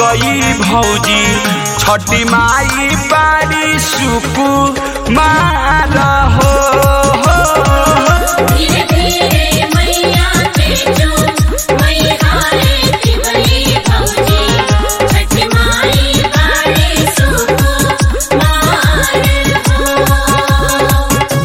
तिवई भौजी छठी माई बारी सुकु मार हो धीरे धीरे मैया तेजो मैहारे तिवई भौजी छठ माई बाड़े सुको मार हो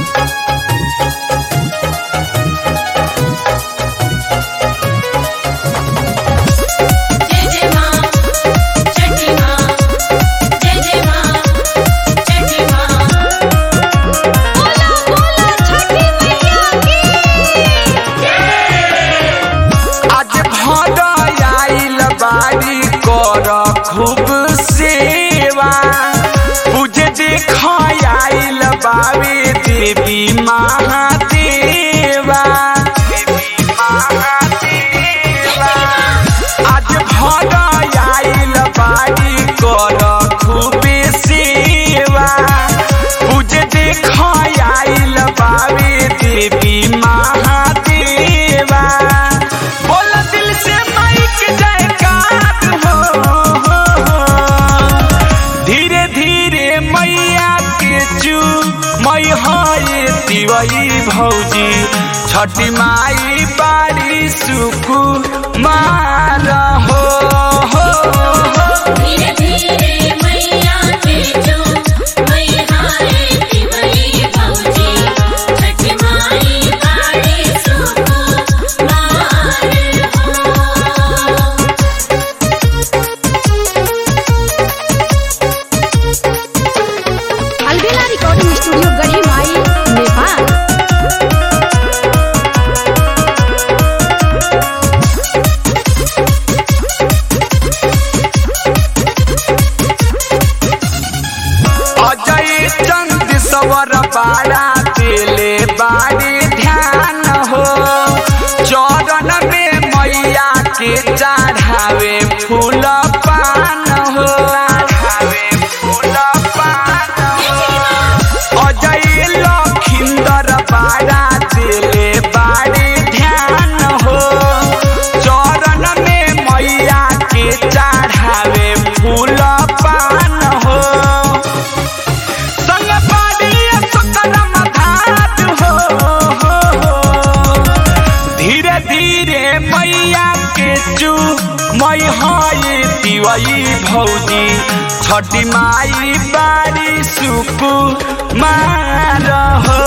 जय जय मां छठी मां जय जय मां छठी मां बोला बोला छठी मैया की आज भर आइल बारी कर खूब सेवा पूजे देख आइल बाबे देवी महादेवा देवी महादेवा आज भर आइल बारी कर खूबे सेवा पूजे देख आइल बाबे देवी महादेवा बोल दिल से माइक जयकार हो धीरे धीरे मैया के चू मई हाय तिवई भौजी छठी माई बारी सुकु मार हो धीरे धीरे मैया तेजो मैहारे तिवई भौजी छठ माई बाड़े सुको मार हो अलबेला रिकॉर्डिंग स्टूडियो गढ़ी माई नेपाल अजय चंद सवर बाड़ा दिले बाड़ी ध्यान हो चरण में मैया के चढ़ावे फूल पान हो चढ़ावे फूल पान हो अजय लखिंदर बाड़ा दिले बाड़ी ध्यान हो चरण में मैया के चढ़ावे फूल पान हो संग पाड़ी सकरम घाट हो धीरे धीरे मैया के चू मई हाय तिवई भौजी छठी माई बारी सुकु मार हो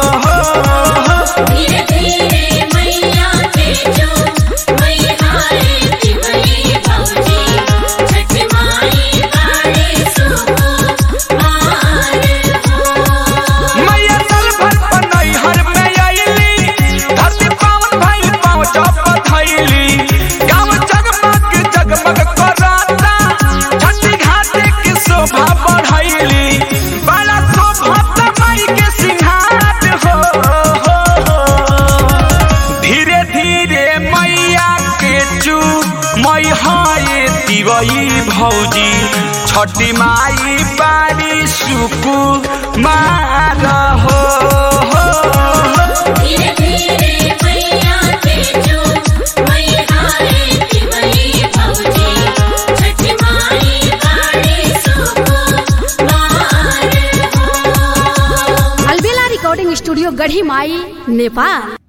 धीरे धीरे मैया तेजो मैहारे तिवई भौजी छठ माई बाड़े सुको मार हो मैया साल भर बनई हर में आईली धरती पावन भइल पाँव जप धइली गाँव जगमग जगमग कराता छठी घाटे की शोभा बढ़ैली बड़ा शोभा माई के सिंहार हो धीरे धीरे मैया के चू मई हाय तिवई भौजी छठी माई बारी सुकु मार हो धीरे धीरे मैया तेजो मैहारे तिवई भौजी छठ माई बाड़े सुको मार हो अलबेला रिकॉर्डिंग स्टूडियो गढ़ी माई नेपाल